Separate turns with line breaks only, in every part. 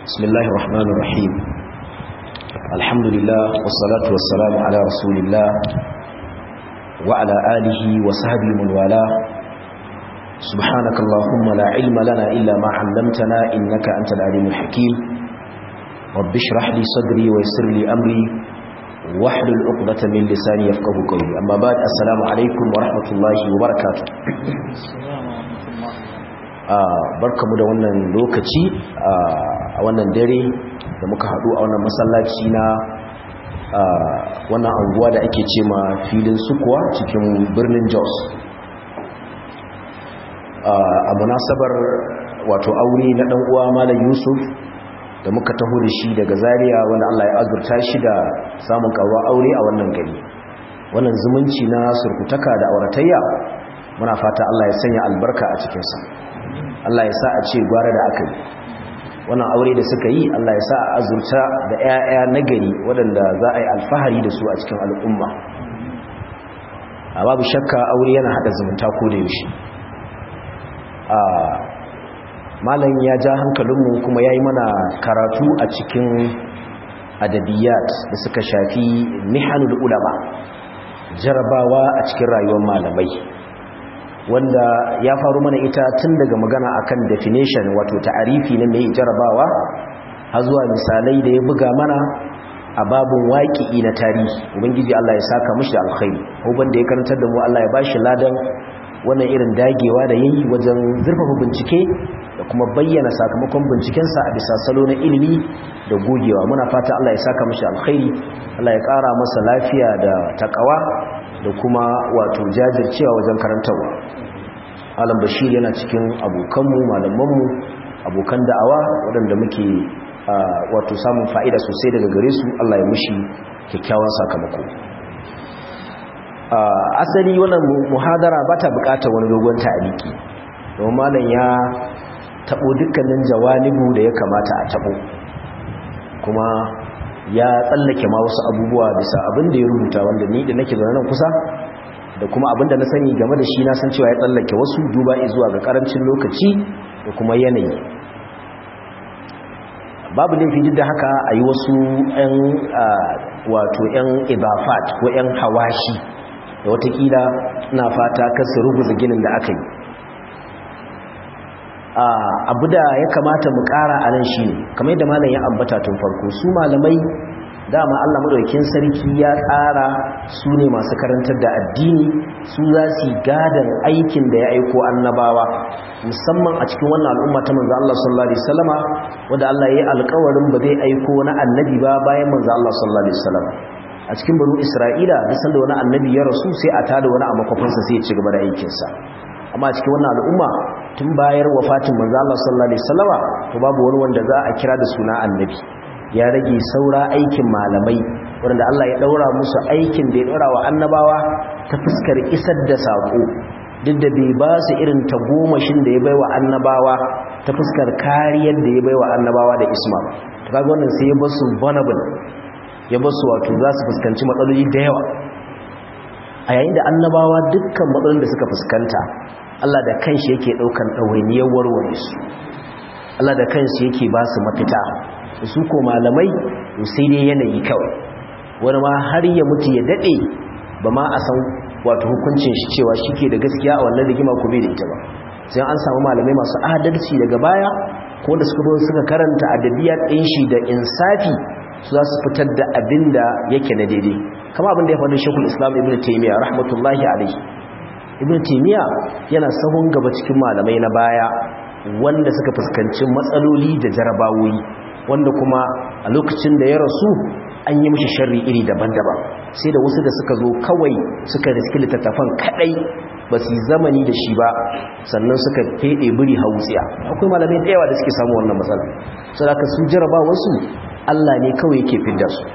بسم الله الرحمن الرحيم الحمد لله والصلاة والسلام على رسول الله وعلى آله وصحبه من والاه سبحانك اللهم لا علم لنا إلا ما علمتنا إنك أنت العليم الحكيم رب اشرح لي صدري ويسر لي أمري واحلل عقدة من لساني يفقه قولي أما بعد السلام عليكم ورحمة الله وبركاته barkamu da wannan lokaci a wannan dare da muka haɗu a wannan masallaci na wannan anguwa da ake ce ma filin sukuwa cikin birnin jos a munasabar wato aure na ɗan uwa malam yusuf da muka taho da shi daga zaria wanda allah ya azurta shi da samun karuwa aure a wannan gari wannan zumunci na surkutaka da auratayya muna fata allah ya sanya albarka a cikinsa Allah ya sa a ce gwara da aka yi wannan aure da suka yi Allah ya sa a azurta da 'ya'ya nagari waɗanda za a yi alfahari da su a cikin al'umma a babu shakka aure yana haɗa zumunta ko da yaushe a malam ya ja hankalinmu kuma ya yi mana karatu a cikin adabiyat da suka shafi nihanul ulama jarabawa a cikin rayuwar malamai wanda ya faru mana ita tun daga magana akan definition wato ta'arifi na mai jarabawa har zuwa misalai da ya buga mana a babun waƙi'i na tarihi ubangiji Allah ya saka mishi alkhairi uban da ya karantar da mu Allah ya bashi ladan wannan irin dagewa da yayi wajen zurfafa bincike da kuma bayyana sakamakon bincikensa a bisa salo na ilimi da gogewa muna fata Allah ya saka mishi alkhairi Allah ya ƙara masa lafiya da takawa da kuma wato jajircewa wajen karantarwa alam bashir yana cikin abokanmu malamanmu abokan da'awa waɗanda muke wato samun fa'ida sosai daga gare su Allah ya mushi kyakkyawan sakamako asali wannan muhadara ba ta bukatar wani dogon ta'aliki domin malam ya tabo dukkanin jawanibu da ya kamata a tabo kuma ya tsallake ma wasu abubuwa bisa abin da ya rubuta wanda ni da nake zaune nan kusa da kuma abin da na sani game da shi na san cewa ya tsallake wasu duba zuwa ga karancin lokaci da kuma yanayi babu laifi duk da haka a yi wasu 'yan wato 'yan ibafat ko 'yan hawashi da watakila na fata kasu rubuza ginin da aka yi abu da ya kamata mu kara a nan shi ne kamar yadda malam ya ambata tun farko su malamai dama Allah madaukakin sarki ya tsara su ne masu karantar da addini su za su gadan aikin da ya aiko annabawa musamman a cikin wannan al'umma ta manzo Allah sallallahu alaihi wasallama wanda Allah ya yi alƙawarin ba zai aiko na annabi ba bayan manzo Allah sallallahu alaihi wasallama a cikin banu Isra'ila duk sanda wani annabi ya rasu sai a tada wani a makwafansa sai ya ci gaba da aikinsa amma cikin wannan al'umma tun bayar wafatin manzo Allah sallallahu alaihi wasallama to babu wani wanda za a kira da suna annabi ya rage saura aikin malamai wanda Allah ya daura musu aikin da ya daura wa annabawa ta fuskar isar da sako duk da bai ba su irin tagomashin da ya bai wa annabawa ta fuskar kariyar da ya bai wa annabawa da isma to kaga wannan sai ya basu vulnerable ya basu wato za su fuskanci matsaloli da yawa a yayin da annabawa dukkan matsalolin da suka fuskanta Allah da kanshi yake daukan ɗawainiyar warware su Allah da kanshi yake ba su mafita su ko malamai sai dai yanayi kawai wani ma har ya mutu ya dade ba ma a san wato hukuncin shi cewa shike da gaskiya a wannan rigima ko bai da ita ba sai an samu malamai masu adalci daga baya ko da suka zo suka karanta adabiyat din shi da insafi su za su fitar da abin da yake na daidai kama abin da ya faɗi shekul islam ibn taimiyya rahmatullahi alaihi ibn taimiyya yana sahun gaba cikin malamai na baya wanda suka fuskanci matsaloli da jarabawoyi wanda kuma a lokacin da ya rasu an yi mishi sharri iri daban-daban sai da wasu da suka zo kawai suka riski littattafan kadai ba su zamani da shi ba sannan suka fede biri hausiya akwai malamai da yawa da suke samu wannan matsala saboda su jaraba wasu Allah ne kawai yake fidda su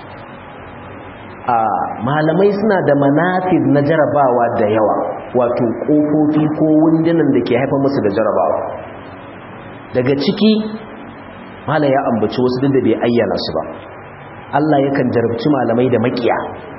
a malamai suna da manafid na jarabawa da yawa wato kofofi ko wundunan da ke haifar musu da jarabawa daga ciki malam ya ambaci wasu duk da bai ayyana su ba Allah yakan jarabci malamai da makiya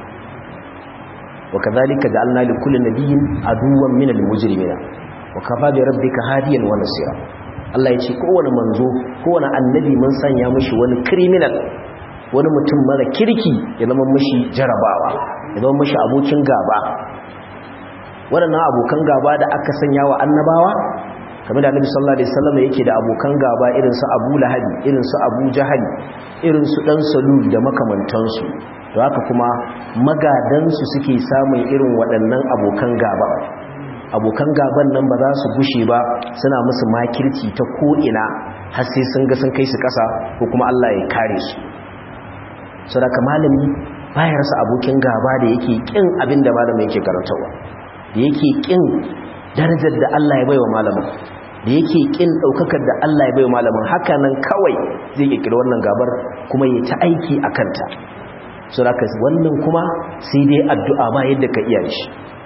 wa kadhalika ja'alna li kulli nabiyyin aduwwan min al-mujrimina wa kafa bi rabbika hadiyan wa nasira Allah ya ce kowane manzo kowane annabi mun sanya mishi wani criminal wani mutum mara kirki ya zama mishi jarabawa ya zama mishi abokin gaba waɗannan abokan gaba da aka sanya wa annabawa kamar da annabi sallallahu alaihi wasallam yake da abokan gaba irin su Abu Lahab irin su Abu Jahal irin su dan Salul da makamantansu to haka kuma magadansu suke samun irin waɗannan abokan gaba abokan gaban nan ba za su gushe ba suna musu makirci ta ko'ina har sai sun ga sun kai su ƙasa ko kuma Allah ya kare su sadaka malami bayarsa abokin gaba da yake kin abin da malamin yake karantarwa da yake kin darajar da Allah ya baiwa malamin da yake kin daukakar da Allah ya baiwa malamin haka nan kawai zai kirkira wannan gabar kuma ya ta aiki a kanta sadaka wannan kuma sai dai addu'a ba yadda ka iya shi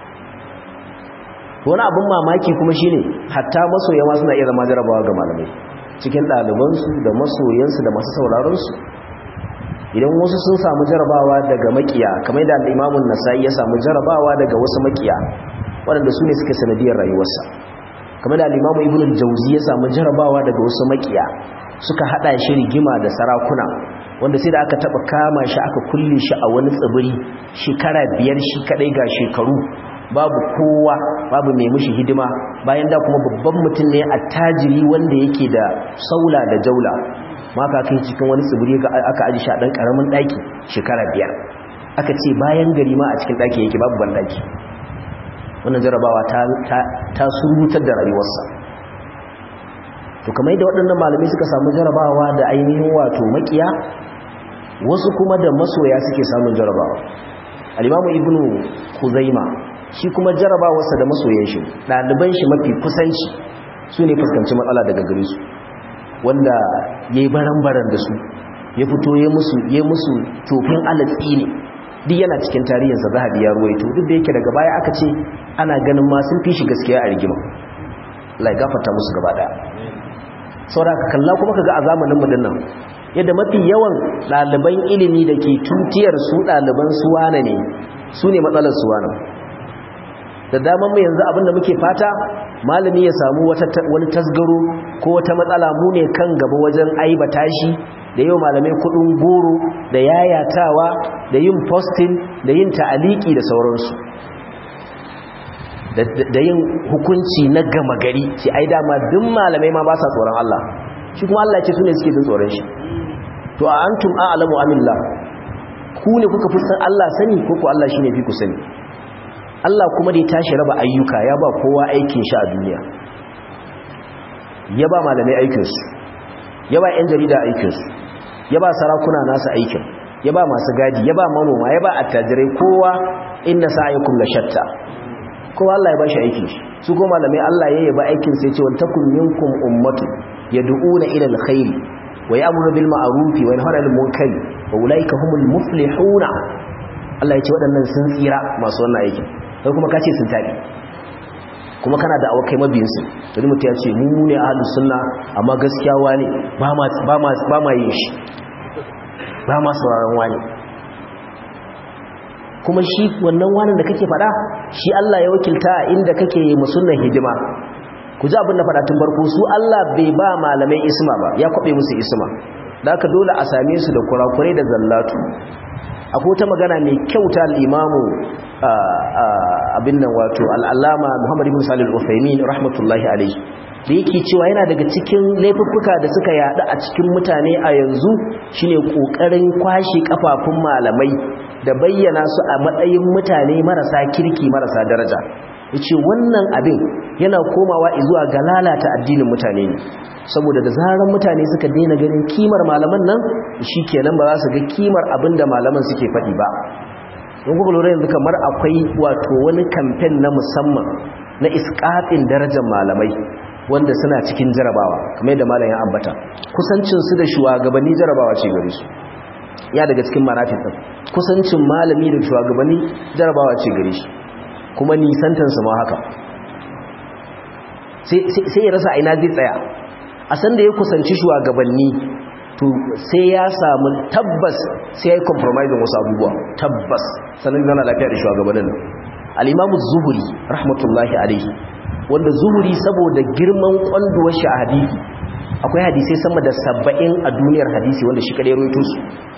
wani abin mamaki kuma shine hatta masoya ma suna iya zama jarabawa ga malamai cikin ɗalibansu da masoyansu da masu sauraronsu idan wasu sun samu jarabawa daga makiya kamar da al'imamun nasa'i ya samu jarabawa daga wasu makiya waɗanda su ne suka sanadiyar rayuwarsa kamar da al'imamu ibn jauzi ya samu jarabawa daga wasu makiya suka haɗa shi rigima da sarakuna wanda sai da aka taɓa kama shi aka kulle shi a wani tsibiri shekara biyar shi kaɗai ga shekaru babu kowa babu mai mushi hidima bayan da kuma babban mutum ne a tajiri wanda yake da saula da jaula maka kai cikin wani tsibiri aka aji shi a ɗan ƙaramin ɗaki shekara biyar aka ce bayan gari ma a cikin ɗaki yake babu ban ɗaki wannan jarabawa ta surutar da rayuwarsa to kamar yadda waɗannan malamai suka samu jarabawa da ainihin wato makiya wasu kuma da masoya suke samun jarabawa alimamu ibnu kuzaima shi kuma jarabawarsa da masoyan shi ɗaliban shi mafi kusanci su ne fuskanci matsala daga gare su wanda ya yi baran-baran da su ya fito ya musu tofin alatsi ne duk yana cikin tarihinsa zahabi ya ruwaito duk da yake daga baya aka ce ana ganin ma sun fi shi gaskiya a rigima lai gafarta musu gaba daya saboda ka kalla kuma kaga a zamanin mu dinnan yadda mafi yawan ɗaliban ilimi da ke tutiyar su ɗaliban suwana ne su ne matsalar suwana da daman mu yanzu abinda muke fata malami ya samu wani tasgaro ko wata matsala mu ne kan gaba wajen aibata shi da yau malamai kudin goro da yayatawa da yin posting da yin ta'aliki da sauransu da yin hukunci na gama gari ce ai dama duk malamai ma ba sa tsoron Allah shi kuma Allah ce su ne suke jin tsoron shi to a antum a'lamu amillah ku ne kuka fi san Allah sani ko ko Allah shine fi ku sani Allah kuma da ya tashi raba ayyuka ya ba kowa aikin shi a duniya ya ba malamai aikinsu ya ba 'yan jarida aikinsu ya ba sarakuna nasu aikin ya ba masu gadi ya ba manoma ya ba attajirai kowa inna sa'aykum la shatta kowa Allah ya ba shi aikin shi su ko malamai Allah ya yaba aikin sai ce wal takum minkum ummatu yad'una ila alkhair wa ya'muru bil ma'ruf wa yanhauna 'anil munkar wa ulaika humul muflihuna Allah ya ce waɗannan sun tsira masu wannan aikin sai kuma ka ce sun tabi kuma kana da awakai mabiyinsu wani mutum ya ce mu ne ahalus sunna amma gaskiya wani ba ma yin shi ba ma sauraron wani kuma shi wannan wani da kake fada shi Allah ya wakilta inda kake yi musulman hidima ku ji abin da fada tun farko su Allah bai ba malamai isma ba ya kwabe musu isma da aka dole a same su da kurakurai da zallatu akwai ta magana mai kyauta al'imamu abin nan wato al'allama muhammadu ibn salil ufaimin rahmatullahi alaihi da yake cewa yana daga cikin laifuffuka da suka yada a cikin mutane a yanzu shine kokarin kwashe kafafun malamai da bayyana su a matsayin mutane marasa kirki marasa daraja yace wannan abin yana komawa zuwa ga lalata addinin mutane ne saboda da zaran mutane suka daina ganin kimar malaman nan shikenan ba za su ga kimar abinda malaman suke faɗi ba don kuka lura yanzu kamar akwai wato wani kamfen na musamman na iskafin darajar malamai wanda suna cikin jarabawa kamar yadda malam ya ambata kusancinsu da shugabanni jarabawa ce gare su ya daga cikin marafin ɗin kusancin malami da shugabanni jarabawa ce gare shi kuma nisantansu ma haka sai ya rasa aina zai tsaya a sanda ya kusanci shugabanni to sai ya samu tabbas sai ya yi compromising wasu abubuwa tabbas sannan zana lafiya da shugabannin al'imamu zuhuri rahmatullahi alaihi wanda zuhuri saboda girman kwanduwar shi a hadisi akwai hadisai sama da saba'in a duniyar hadisi wanda shi kadai roito su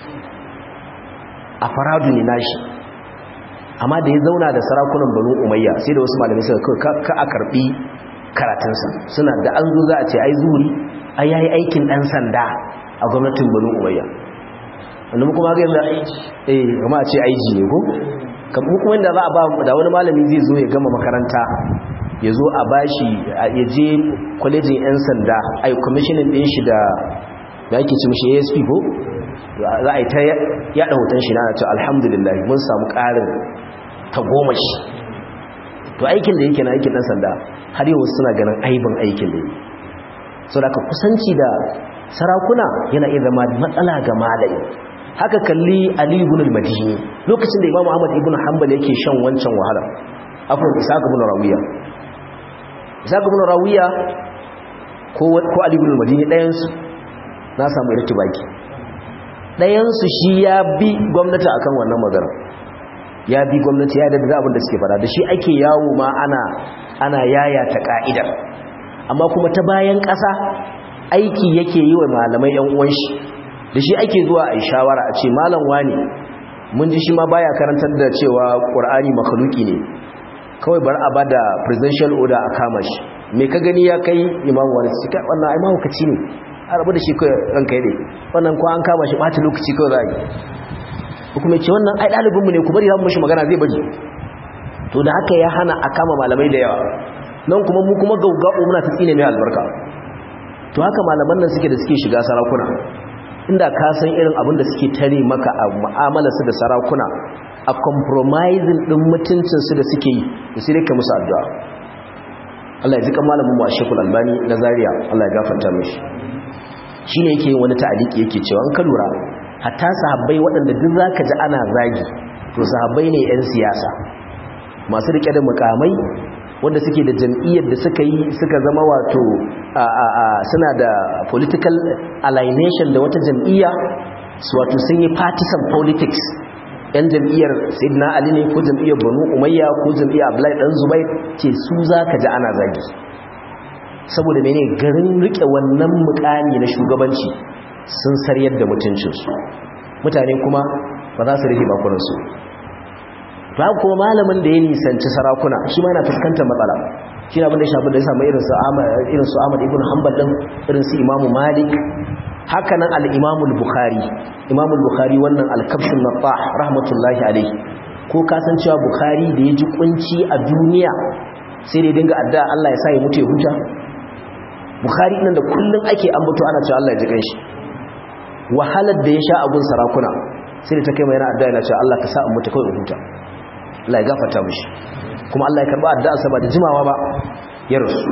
a faradu ne nashi amma da ya zauna da sarakunan banu umayya sai da wasu malamai suka kawai ka a karbi karatunsa suna da an zo za a ce ai zuhuri ai yayi aikin dan sanda a gwamnatin banu umayya wanda kuma ga yanzu eh kuma a ce aiji ne ko kamar kuma inda za a ba da wani malami zai zo ya gama makaranta ya zo a bashi ya je kwalejin 'yan sanda a yi kwamishinin ɗin shi da da ake ci mashi asp ko za a yi ta yada hoton shi na ce alhamdulillah mun samu ƙarin ta goma shi to aikin da yake na aikin ɗan sanda har yau suna ganin aibin aikin da yi so da ka kusanci da sarakuna yana iya zama matsala ga malayi haka kalli ali ibn al-madini lokacin da imamu ahmad ibn hanbal yake shan wancan wahala afwan isa ibn rawiya isa ibn rawiya ko ko ali ibn al-madini dayan su na samu irtibaki dayan su shi ya bi gwamnati akan wannan magana ya bi gwamnati ya da abin da suke fada da shi ake yawo ma ana ana yaya ta ka'idar amma kuma ta bayan ƙasa aiki yake yi wa malamai yan uwan shi da shi ake zuwa a shawara a ce malam wani mun ji shi ma baya karantar da cewa qur'ani makhluki ne kawai bar a bada presidential order a kama shi me ka gani ya kai imamu wani su kai wannan ai mahaukaci ne a rabu da shi kai ranka yi wannan ko an kama shi ɓata lokaci kawai za a yi kuma ce wannan ai ɗalibinmu ne ku bari za mu mashi magana zai bari to da haka ya hana a kama malamai da yawa nan kuma mu kuma gaugau muna ta tsine mai albarka to haka malaman nan suke da suke shiga sarakuna inda ka san irin abin da suke tare maka a mu'amalarsu da sarakuna a compromising din mutuncinsu da suke yi da sai ka musu addu'a Allah ya ji kan malamin mu a Sheikhul Albani na Zaria Allah ya gafarta mishi shine yake yin wani ta'aliki yake cewa an ka lura hatta sahabbai waɗanda duk zaka ji ana zagi to sahabbai ne 'yan siyasa masu rike da mukamai wanda suke da jam'iyyar da suka yi suka zama wato suna da political alienation da wata jam'iyya su wato sun yi partisan politics yan jam'iyyar sayyidina ali ne ko jam'iyyar banu umayya ko jam'iyyar abdullahi dan zubair ce su zaka ji ana zagi saboda mene garin rike wannan mukami na shugabanci sun saryar da mutuncinsu mutane kuma ba za su rike bakunansu ba kuma malamin da ya nisanci sarakuna shi ma yana fuskantar matsala shi na abin da ya shafi da ya samu irin su ahmad ibn hanbal din irin su imamu malik hakanan al-imamu al-bukhari imamu al-bukhari wannan al-kabshun nattah rahmatullahi alaihi ko kasancewa bukhari da ya ji kunci a duniya sai da dinga addu'a Allah ya sa ya mutu ya huta bukhari nan da kullun ake ambato ana cewa Allah ya ji kanshi wahalar da ya sha abun sarakuna sai da ta kai mai yana addu'a yana cewa Allah ka sa in mutu kawai in huta Allah ya gafarta mishi kuma Allah ya karba addu'arsa ba da jimawa ba ya rasu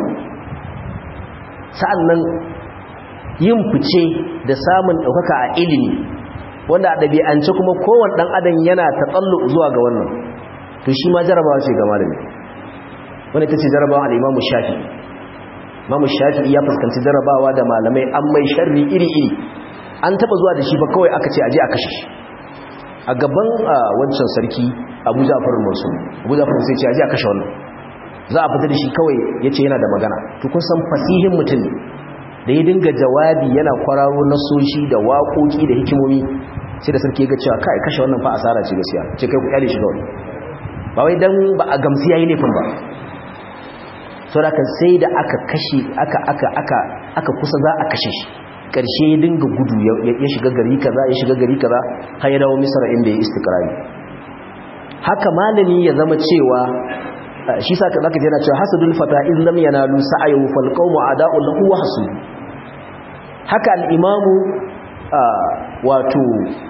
sa'annan yin fice da samun ɗaukaka a ilimi wanda a ɗabi'ance kuma kowane ɗan adam yana ta tsallo zuwa ga wannan to shi ma jarabawa ce ga malami wanda ta ce jarabawa al'imamu shafi mamu shafi ya fuskanci jarabawa da malamai an mai sharri iri-iri an taɓa zuwa da shi ba kawai aka ce aje a kashe shi a gaban wancan sarki abu jafar masu abu jafar sai ce aje a kashe wannan za a fita da shi kawai ya ce yana da magana to kun san fasihin mutum da ya dinga jawabi yana kwararo nasoshi da waƙoƙi da hikimomi sai da sarki ga cewa kai kashe wannan fa asara ce gaskiya ce kai ku kyale shi kawai ba wai dan ba a gamsu yayi laifin ba saboda sai da aka kashe aka aka aka aka kusa za a kashe shi karshe ya dinga gudu ya shiga gari kaza ya shiga gari kaza har ya dawo misra inda ya istikrari haka malami ya zama cewa shi sa zaka ji yana cewa hasadul fata in lam yanalu sa'ayu fal qawmu ada'u lahu wa hasud haka al-imamu wato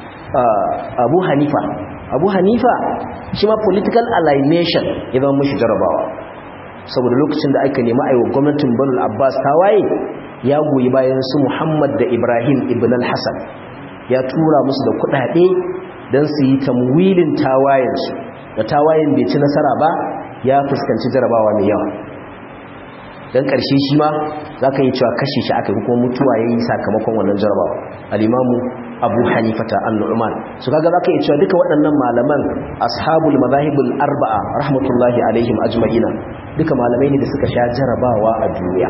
Abu Hanifa Abu Hanifa shi ma political alienation ya zama mishi jarabawa saboda lokacin da aka nemi aiwa gwamnatin Banu Abbas tawaye ya goyi bayan su Muhammad da Ibrahim ibn al-Hassan ya tura musu da kudade don su yi tamwilin tawayensu da tawayen bai ci nasara ba ya fuskanci jarabawa mai yawa don ƙarshe shi ma za ka yi cewa kashe shi aka yi kuma mutuwa ya yi sakamakon wannan jarabawa alimamu abu hanifata al-nu'man su kaga za ka yi cewa duka waɗannan malaman ashabul mazahibul arba'a rahmatullahi alaihim ajma'ina duka malamai ne da suka sha jarabawa a duniya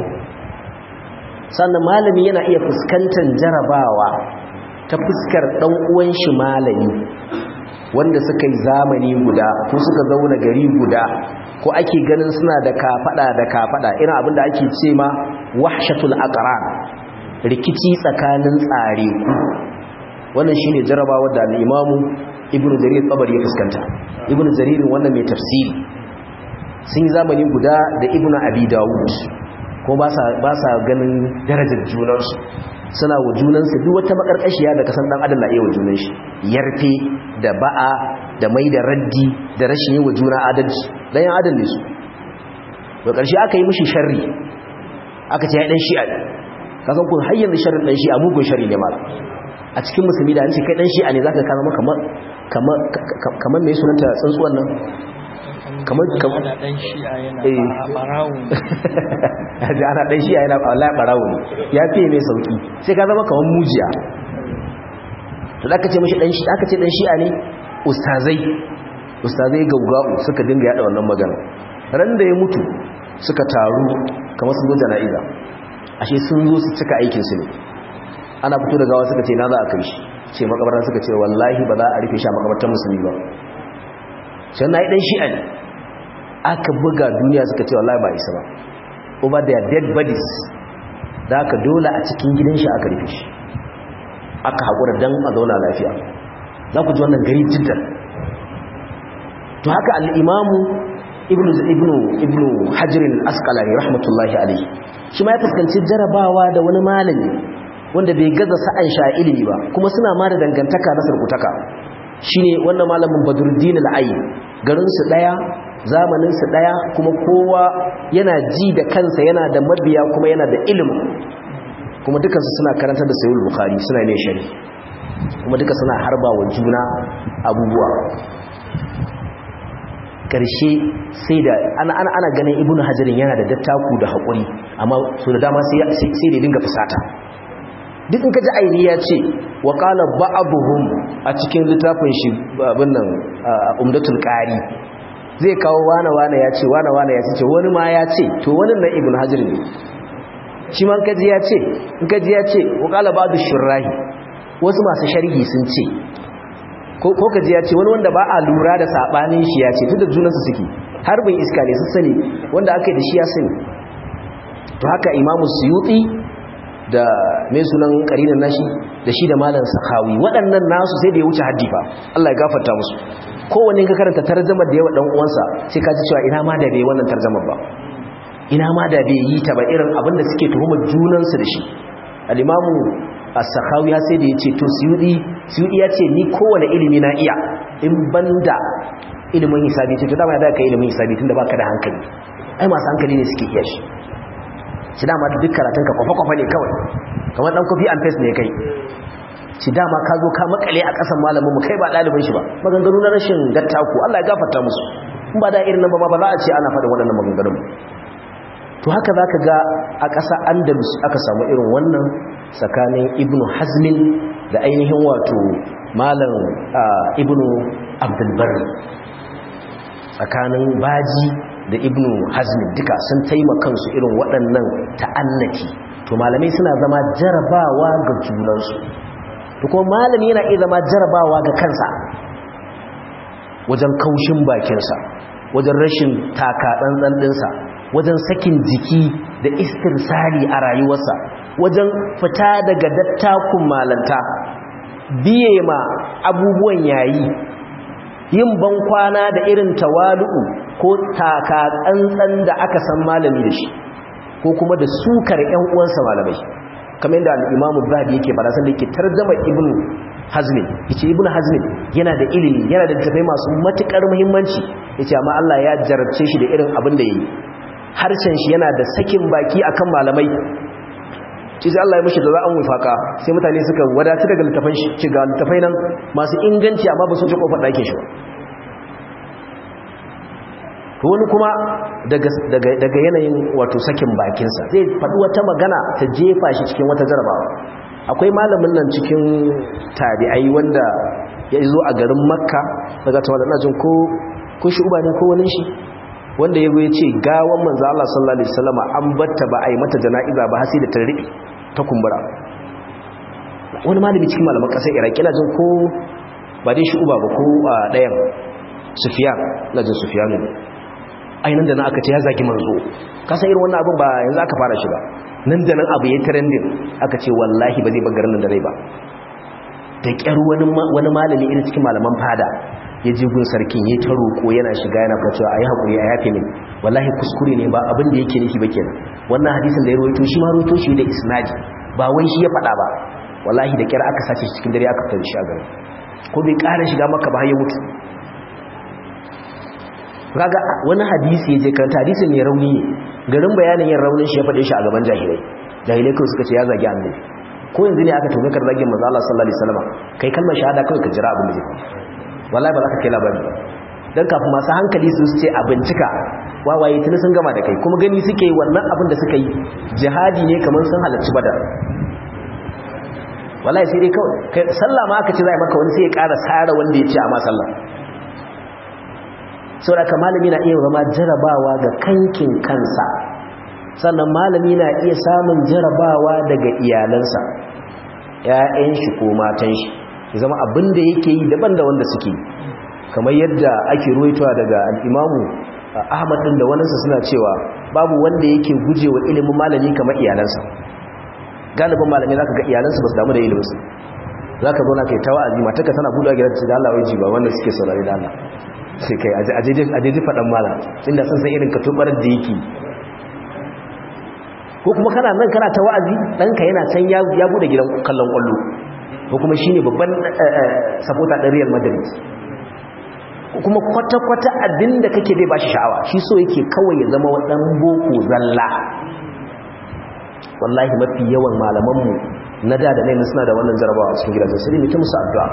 sannan malami yana iya fuskantar jarabawa ta fuskar ɗan uwan shi malami wanda suka yi zamani guda ko suka zauna gari guda ko ake ganin suna da kafada da kafada irin abinda ake ce ma wahshatul aqran rikici tsakanin tsare wannan shine jarabawa da al-Imam Ibn Jarir Tabari ya fuskanta Ibn Jarir wannan mai tafsiri sun yi zamani guda da Ibn Abi Dawud ko ba sa ba sa ganin darajar junansu suna wa junansu duk wata makarkashiya da kasan dan adam na iya wa junan shi yarfe da ba'a da mai da raddi da rashin yi wa juna adalci dan yan adam ne su da ƙarshe aka yi mishi sharri aka ce ya dan shi'a ne kasan kun har yanzu sharrin dan shi'a mugun sharri ne mal a cikin musulmi da an ce kai dan shi'a ne zaka kana kamar kamar kamar me sunanta tsuntsuwan nan kamar kamar
dan shi'a yana barawo
da ana dan shi'a yana wallahi barawo ne ya fiye mai sauki sai ka zama kamar mujiya to da aka ce mishi dan shi aka ce dan shi'a ne ustazai ustazai gaugau suka dinga yada wannan magana ran da ya mutu suka taru kamar sun zo jana'iza ashe sun zo su cika aikin su ne ana fito da gawa suka ce na za a kai shi ce makabarta suka ce wallahi ba za a rufe shi a makabartar musulmi ba sai na yi dan shi'a ne aka buga duniya suka ce wallahi ba isa ba over their dead bodies da aka dole a cikin gidan shi aka rufe shi aka haƙura don a zauna lafiya za ku ji wannan gari jiddan to haka al'imamu ibnu ibnu ibnu hajjirin askalari rahmatullahi alaihi shi ma ya fuskanci jarabawa da wani malami wanda bai gaza sa'an sha ilimi ba kuma suna ma da dangantaka na sarkutaka shine wannan malamin badruddin al'ayi garinsu ɗaya zamaninsu ɗaya kuma kowa yana ji da kansa yana da mabiya kuma yana da ilimin kuma dukansu suna karantar da sayul bukhari suna ne shari kuma duka suna harba wa juna abubuwa ƙarshe sai da ana, ana, ana ganin ibnu hajarin yana da dattaku da haƙuri amma so da dama sai da dinga fusata duk in ka ji aini ya ce wa qala ba'dhum a cikin littafin shi abin nan umdatul qari zai kawo wane wane ya ce wane wane ya ce wani ma ya ce to wani na ibn hajar ne shi man kaji ya ce in kaji ya ce wa qala ba'du shurrahi wasu masu sharhi sun ce ko kaji ya ce wani wanda ba a lura da sabanin shi ya ce tunda junansu suke harbin iska ne su sani wanda aka yi da shi ya sani to haka imamu suyuti da mai sunan karinan nashi da shi da malam sahawi waɗannan nasu sai da ya wuce haddi fa Allah ya gafarta musu kowanne ka karanta tarjamar da yawa dan uwansa sai ka ji cewa ina ma da bai wannan tarjamar ba ina ma da bai yi ta ba irin abin da suke tuhumar junansu da shi al-imamu as-sakhawi ya sai da yace to suyudi suyudi ya ce ni kowane ilimi na iya in banda ilimin hisabi ce to dama da ka ilimin hisabi tunda baka da hankali ai masu hankali ne suke iya shi shi dama duk karatunka kwafa-kwafa ne kawai kamar dan kofi and paste ne kai shi dama ka zo ka makale a ƙasan malamin mu kai ba ɗalibin shi ba maganganu na rashin dattaku Allah ya gafarta musu in ba da irin nan ba ba za a ce ana faɗin waɗannan maganganun to haka za ka ga a ƙasa andalus aka samu irin wannan tsakanin ibnu hazmin da ainihin wato malam ibnu abdulbari tsakanin baji da ibnu hazmin duka sun taimakansu irin waɗannan ta'annaki to malamai suna zama jarabawa ga junansu to kuma malami yana iya zama jarabawa ga kansa wajen kaushin bakinsa wajen rashin taka ɗanɗan ɗinsa wajen sakin jiki da istirsari a rayuwarsa wajen fita daga dattakun malanta biye ma abubuwan yayi yin bankwana da irin tawalu'u ko taka tsantsan da aka san malami da shi ko kuma da sukar ƴan uwansa malamai kamar yadda al-Imam Zahabi yake fara san da yake tarjuma Ibn Hazm yace Ibn Hazm yana da ilimi yana da tafai masu matukar muhimmanci yace amma Allah ya jarabce shi da irin abin da yayi harshen shi yana da sakin baki akan malamai shi sai Allah ya mishi da za an wifaka sai mutane suka wadatu daga littafan shi ci ga littafai nan masu inganci amma ba su ci kofar ɗakin shi ba to wani kuma daga yanayin wato sakin bakinsa zai faɗi wata magana ta jefa shi cikin wata jarabawa akwai malamin nan cikin tabi'ai wanda ya zo a garin makka daga tawa da jin ko ko shi uba ne ko wani shi wanda ya ya ce gawan manzo Allah sallallahu alaihi wasallam an batta ba a yi mata jana'iza ba har sai da ta riɓe ta kumbura wani malami cikin malaman ƙasar iraki na jin ko ba dai shi uba ba ko a ɗayan sufiyan na jin sufiyan ne ainihin da na aka ce ya zagi manzo kasan irin wannan abin ba yanzu aka fara shi ba nan da nan abu ya trending aka ce wallahi ba zai bagarin nan da rai ba da ƙyar wani malami irin cikin malaman fada ya ji gun sarkin ya ta roƙo yana shiga yana fata a yi haƙuri a yafe min wallahi kuskure ne ba abin da yake nufi ba kenan wannan hadisin da ya roito shi ma roito shi da isnadi ba wai shi ya faɗa ba wallahi da ƙyar aka sace cikin dare aka fitar shi a gari ko bai ƙara shiga maka ba har ya mutu kaga wani hadisi ya je karanta hadisin ne rauni ne garin bayanin yin raunin shi ya faɗe shi a gaban jahilai jahilai kawai suka ce ya zagi annabi ko yanzu ne aka tunkar zagin manzo Allah sallallahu alaihi wasallam kai kalmar shahada kawai ka jira abin da zai wallahi ba za ka kai labari dan kafin masu hankali su ce a bincika wawaye tuni sun gama da kai kuma gani suke wannan abin da suka yi jihadi ne kamar sun halarci badar wallahi sai dai kawai sallah ma aka ce zai maka wani sai ya ƙara sara wanda ya ce a ma sallah saboda malami na iya zama jarabawa ga kankin kansa sannan malami na iya samun jarabawa daga iyalansa ‘ya'yan shi ko matan shi ya zama abin da yake yi daban da wanda suke kamar yadda ake ruwaitowa daga al'imamu ahmad ɗin da waninsa suna cewa babu wanda yake guje wa ilimin malami kamar iyalansa galibin malami za ka ga iyalansa ba su damu da iliminsu za ka zauna kai tawa azima ta ka tana buɗe gidan da Allah wai ji ba wanda suke saurari da Allah sai kai a jeji faɗan mala inda sun san irin katubar da yake ko kuma kana nan kana ta wa'azi ɗanka yana can ya bude gidan kallon ƙwallo ko kuma shi ne babban sapota ɗan real madrid kuma kwata-kwata abin da kake bai ba shi sha'awa shi so yake kawai ya zama waɗan boko zalla wallahi mafi yawan malamanmu na da da nai suna da wannan jarabawa a cikin gidajen sai ne ta musu addu'a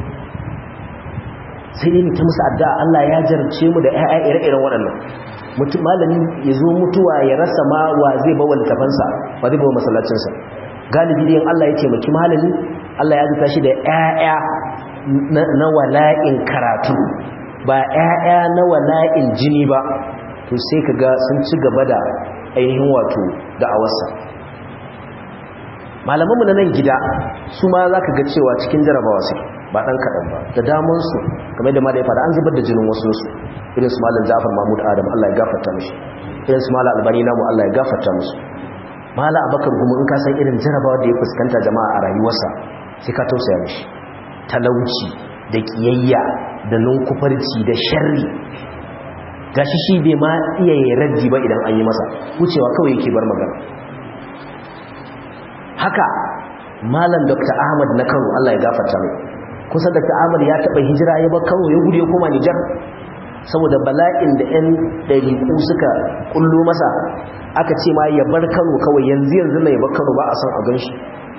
sai dai ta musu addu'a Allah ya jarce mu da ƴaƴa ire-iren waɗannan mutum malami ya zo mutuwa ya rasa ma wa zai bawa littafansa wa zai bawa masallacinsa galibi dai Allah ya taimaki malami Allah ya zuta shi da ƴaƴa na wala'in karatu ba ƴaƴa na wala'in jini ba to sai kaga sun ci gaba da ainihin wato da'awarsa malamanmu na nan gida su ma za ka ga cewa cikin jarabawa suke ba ɗan kaɗan ba da damansu kamar da ma da ya fada an zubar da jinin wasu su irin su malam jafar mahmud adam allah ya gafarta mishi irin su malam albani namu allah ya gafarta musu mala abakar kuma in ka san irin jarabawa da ya fuskanta jama'a a rayuwarsa sai ka tausaya mishi talauci da kiyayya da nunkufarci da sharri gashi shi bai ma iya yi raddi ba idan an yi masa wucewa kawai yake bar magana haka malam dr ahmad na kano allah ya gafarta mai kusa da ta'amar ya taɓa hijira ya bar kano ya gudu ya koma nijar saboda bala'in da 'yan ɗariƙu suka ƙullo masa aka ce ma ya bar kano kawai yanzu yanzu na ya bar kano ba a son a gan shi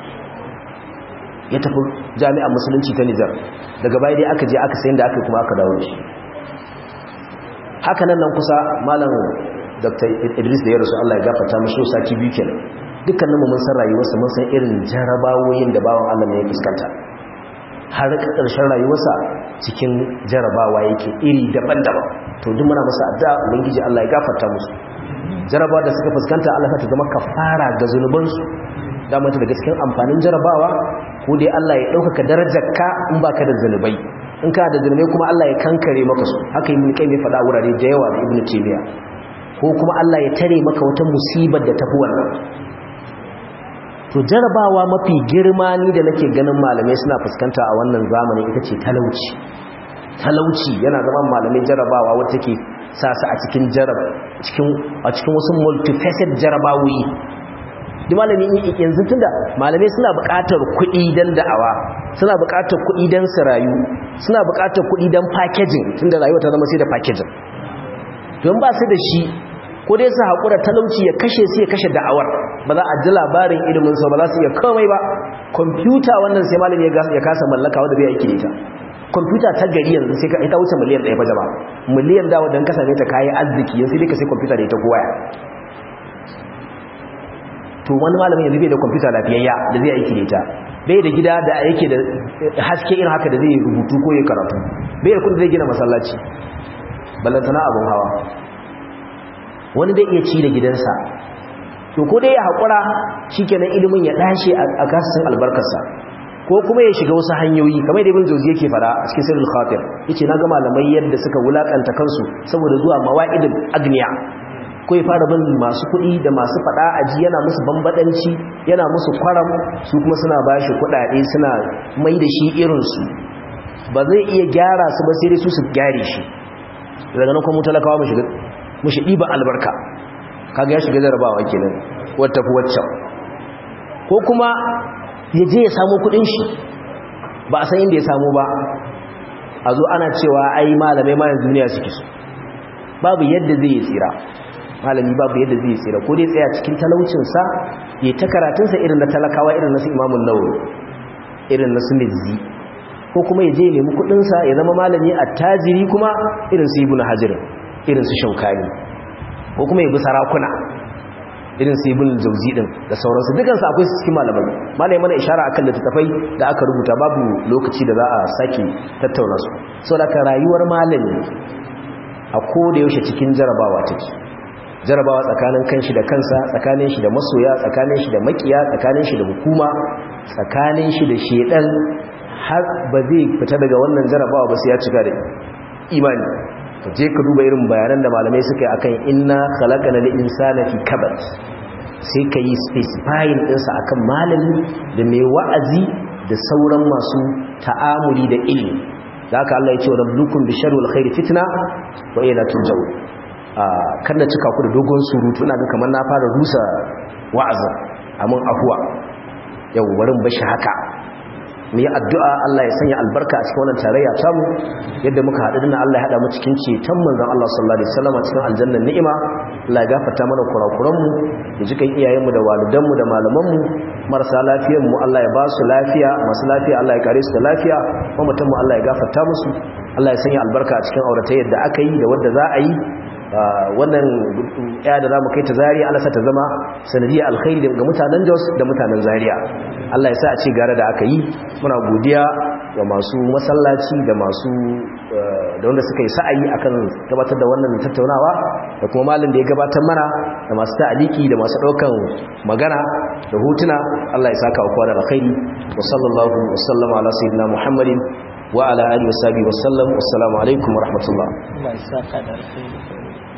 ya tafi jami'ar musulunci ta nijar daga baya dai aka je aka sayin da aka kuma aka dawo shi haka nan nan kusa malam dr idris da ya rasu allah ya gafarta mashi sati biyu kenan dukkaninmu mun san rayuwarsa mun san irin jarabawoyin da bawan allah ne ya fuskanta har ƙarshen rayuwarsa cikin jarabawa yake iri daban-daban to duk muna masa addu'a ubangiji Allah ya gafarta musu jarabawa da suka fuskanta Allah ta zama kafara ga zunubansu da mata daga cikin amfanin jarabawa ko dai Allah ya ɗaukaka darajarka in baka da zunubai in ka da zunubai kuma Allah ya kankare maka su haka yi mulkai mai faɗa wurare da yawa da ibnu taymiya ko kuma Allah ya tare maka wata musibar da tafi wannan to jarabawa mafi girma ni da nake ganin malamai suna fuskanta a wannan zamanin ita ce talauci talauci yana zama malamai jarabawa wata ke sa su a cikin jarab cikin a cikin wasu multifaceted jarabawoyi duk malami yanzu tunda malamai suna buƙatar kuɗi dan da'awa suna buƙatar kuɗi dan su rayu suna buƙatar kuɗi dan packaging tunda rayuwa ta zama sai da packaging don ba su da shi ko dai su haƙura talauci ya kashe su ya kashe da'awar ba za a ji labarin ilimin sau ba za su iya komai ba kwamfuta wannan sai malami ya kasa mallaka wadda bai aiki da ita kwamfuta ta gari yanzu sai ita wuce miliyan ɗaya ba jama miliyan dawo don kasa ne ta kayi arziki yanzu dai ka sai kwamfuta da ita ko waya to wani malamin yanzu bai da kwamfuta lafiyayya da zai aiki da ita bai da gida da yake da haske irin haka da zai rubutu ko ya karatu bai da kudi zai gina masallaci ballantana abun hawa wani dai iya ci da gidansa to ko dai ya haƙura shikenan ilimin ya dashe a kasin albarkarsa ko kuma ya shiga wasu hanyoyi kamar da ibn jawzi yake fara a cikin sirrul khatir yace na ga malamai yadda suka wulakanta kansu saboda zuwa mawa'idul agniya ko ya fara bin masu kuɗi da masu faɗa aji yana musu bambadanci yana musu kwaram su kuma suna bashi kuɗaɗe suna mai da shi irinsu ba zai iya gyara su ba sai dai su su gyare shi daga nan kuma talakawa mu shiga mu shi ɗiban albarka kaga ya shiga jarabawa kenan wata fi waccan ko kuma ya je ya samu kuɗin shi ba a san inda ya samu ba a zo ana cewa ai malamai ma yanzu duniya suke so babu yadda zai yi tsira malami babu yadda zai tsira ko dai tsaya cikin talaucinsa ya ta karatunsa irin na talakawa irin na su imamun nawawi irin na su mizzi ko kuma ya je nemi kudinsa ya zama malami a tajiri kuma irin su ibn hajar irin su shaukani ko kuma ya bi sarakuna irin su ibn jauzi din da sauransu dukansu akwai su cikin malamai malami mana ishara akan littattafai da aka rubuta babu lokaci da za a sake tattauna su saboda rayuwar malami a koda yaushe cikin jarabawa take jarabawa tsakanin kanshi da kansa tsakanin shi da masoya tsakanin shi da makiya tsakanin shi da hukuma tsakanin shi da shedan har ba zai fita daga wannan jarabawa ba sai ya cika da imani ka je ka duba irin bayanan da malamai suka yi akan inna khalaqana lil insana fi kabad sai ka yi specifying ɗinsa akan malami da mai wa'azi da sauran masu ta'amuli da ilimi da haka Allah ya ce wa rabbukum bi sharri wal khairi fitna wa ila turja'un kan na cika ku da dogon surutu ina ga kamar na fara rusa wa'azin amin afuwa yau barin bashi haka mu yi addu'a Allah ya sanya albarka a cikin wannan tarayya tamu yadda muka haɗu dinnan Allah ya haɗa mu cikin ceton manzon Allah sallallahu alaihi wasallam cikin aljannan ni'ima Allah ya gafarta mana kurakuran mu ya jikan iyayen mu da walidan mu da malaman mu marasa lafiyar mu Allah ya ba su lafiya masu lafiya Allah ya kare su da lafiya mamatan mu Allah ya gafarta musu Allah ya sanya albarka a cikin auratayyar da aka yi da wadda za a yi wannan ya da zamu kai ta Zaria Allah sa ta zama sanadiyar alkhairi ga mutanen Jos da mutanen Zaria Allah ya sa a ci gara da aka yi muna godiya ga masu masallaci da masu da wanda suka yi sa'ayi akan gabatar da wannan tattaunawa da kuma malin da ya gabatar mana da masu ta'aliki da masu daukan magana da hotuna Allah ya saka kowa da alkhairi wa sallallahu wa sallama ala sayyidina Muhammadin wa ala alihi wa sahbihi wa sallam wassalamu alaikum wa rahmatullah
Allah ya saka da alkhairi